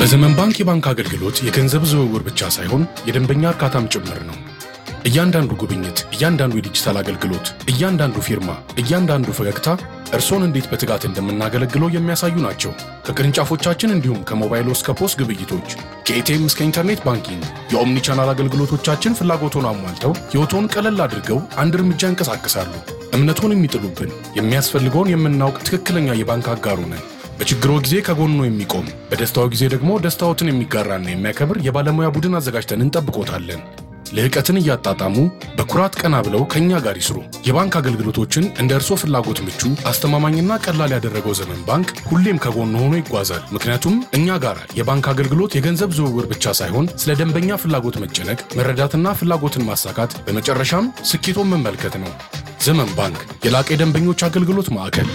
በዘመን ባንክ የባንክ አገልግሎት የገንዘብ ዝውውር ብቻ ሳይሆን የደንበኛ እርካታም ጭምር ነው። እያንዳንዱ ጉብኝት፣ እያንዳንዱ የዲጂታል አገልግሎት፣ እያንዳንዱ ፊርማ፣ እያንዳንዱ ፈገግታ እርሶን እንዴት በትጋት እንደምናገለግለው የሚያሳዩ ናቸው። ከቅርንጫፎቻችን እንዲሁም ከሞባይል እስከ ፖስ ግብይቶች፣ ከኤቲኤም እስከ ኢንተርኔት ባንኪንግ የኦምኒ ቻናል አገልግሎቶቻችን ፍላጎቶን አሟልተው ሕይወቶን ቀለል አድርገው አንድ እርምጃ እንቀሳቀሳሉ። እምነቶን የሚጥሉብን የሚያስፈልገውን የምናውቅ ትክክለኛ የባንክ አጋሩ ነን። በችግሮ ጊዜ ከጎኖ የሚቆም በደስታው ጊዜ ደግሞ ደስታዎትን የሚጋራና የሚያከብር የባለሙያ ቡድን አዘጋጅተን እንጠብቆታለን። ልህቀትን እያጣጣሙ በኩራት ቀና ብለው ከእኛ ጋር ይስሩ። የባንክ አገልግሎቶችን እንደ እርሶ ፍላጎት ምቹ፣ አስተማማኝና ቀላል ያደረገው ዘመን ባንክ ሁሌም ከጎን ሆኖ ይጓዛል። ምክንያቱም እኛ ጋር የባንክ አገልግሎት የገንዘብ ዝውውር ብቻ ሳይሆን ስለ ደንበኛ ፍላጎት መጨነቅ፣ መረዳትና ፍላጎትን ማሳካት፣ በመጨረሻም ስኬቶን መመልከት ነው። ዘመን ባንክ የላቀ የደንበኞች አገልግሎት ማዕከል።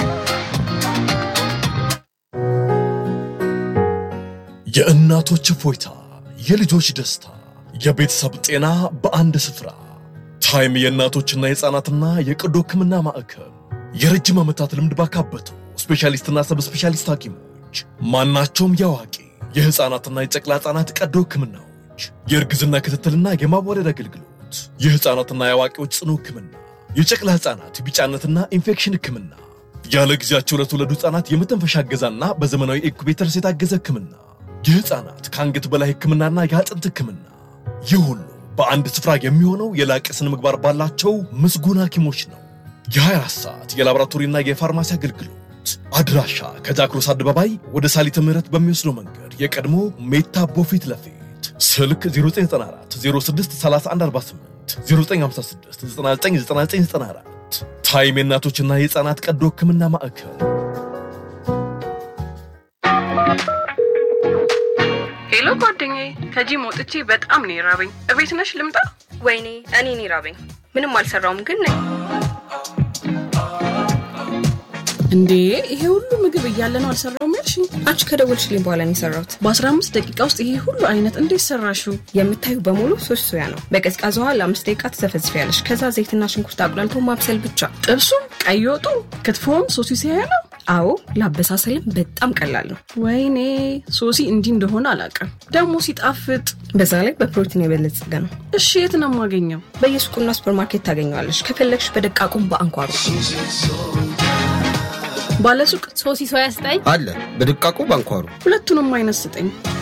የእናቶች እፎይታ፣ የልጆች ደስታ፣ የቤተሰብ ጤና በአንድ ስፍራ። ታይም የእናቶችና የሕፃናትና የቀዶ ሕክምና ማዕከል የረጅም ዓመታት ልምድ ባካበቱ ስፔሻሊስትና ሰብ ስፔሻሊስት ሐኪሞች ማናቸውም የአዋቂ የሕፃናትና የጨቅላ ሕፃናት ቀዶ ሕክምናዎች፣ የእርግዝና ክትትልና የማዋለድ አገልግሎት፣ የሕፃናትና የአዋቂዎች ጽኑ ሕክምና፣ የጨቅላ ሕፃናት ቢጫነትና ኢንፌክሽን ሕክምና፣ ያለ ጊዜያቸው ለተወለዱ ሕፃናት የመተንፈሻ እገዛና በዘመናዊ ኢንኩቤተርስ የታገዘ ሕክምና የህፃናት ከአንገት በላይ ህክምናና የአጥንት ህክምና ይህ ሁሉ በአንድ ስፍራ የሚሆነው የላቀ ስነ ምግባር ባላቸው ምስጉን ሐኪሞች ነው። የ24 ሰዓት የላቦራቶሪና የፋርማሲ አገልግሎት አድራሻ ከጃክሮስ አደባባይ ወደ ሳሊተ ምህረት በሚወስደው መንገድ የቀድሞ ሜታቦ ፊት ለፊት ስልክ 0994 06 3148 0956 999994 ታይም የእናቶችና የህፃናት ቀዶ ህክምና ማዕከል ሄሎ ጓደኛዬ፣ ከጂም ወጥቼ በጣም ነው የራበኝ። እቤት ነሽ ልምጣ? ወይኔ እኔን ይራበኝ። ምንም አልሰራውም ግን ነኝ። እንዴ ይሄ ሁሉ ምግብ እያለ ነው አልሰራውም ያልሽኝ? አንቺ ከደወልሽልኝ በኋላ ነው የሰራሁት። በ15 ደቂቃ ውስጥ ይሄ ሁሉ አይነት እንዴት ሰራሽው? የምታዩ በሙሉ ሶስት ሶያ ነው። በቀዝቃዛ ውሃ ለአምስት ደቂቃ ትዘፈዝፊያለሽ። ከዛ ዘይትና ሽንኩርት አቁላልቶ ማብሰል ብቻ። ጥብሱም፣ ቀይ ወጡ፣ ክትፎም ሶሲ ሲያያ ነው። አዎ ለአበሳሰልም በጣም ቀላል ነው። ወይኔ ሶሲ እንዲህ እንደሆነ አላውቅም። ደግሞ ሲጣፍጥ። በዛ ላይ በፕሮቲን የበለጸገ ነው። እሺ የት ነው የማገኘው? በየሱቁና ሱፐርማርኬት ታገኘዋለሽ። ከፈለግሽ በደቃቁም በአንኳሩ ባለሱቅ ሶሲ ሶያ ስጠኝ አለ በድቃቁ ባንኳሩ ሁለቱንም አይነት ስጠኝ።